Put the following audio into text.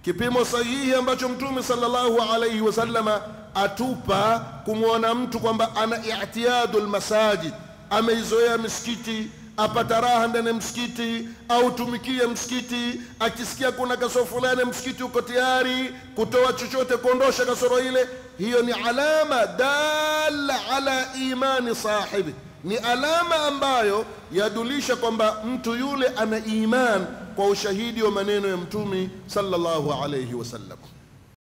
kipimo sahihi ambacho mtume sallallahu alaihi wasallama atupa kumwona mtu kwamba ana i'tiyadu lmasajid ameizoea misikiti apata raha ndani ya msikiti au tumikie msikiti akisikia kuna kasoro fulani msikiti uko tayari kutoa chochote kuondosha kasoro ile hiyo ni alama dala ala imani sahibi ni alama ambayo yadulisha kwamba mtu yule ana iman kwa ushahidi wa maneno ya mtumi sallallahu alayhi wasallam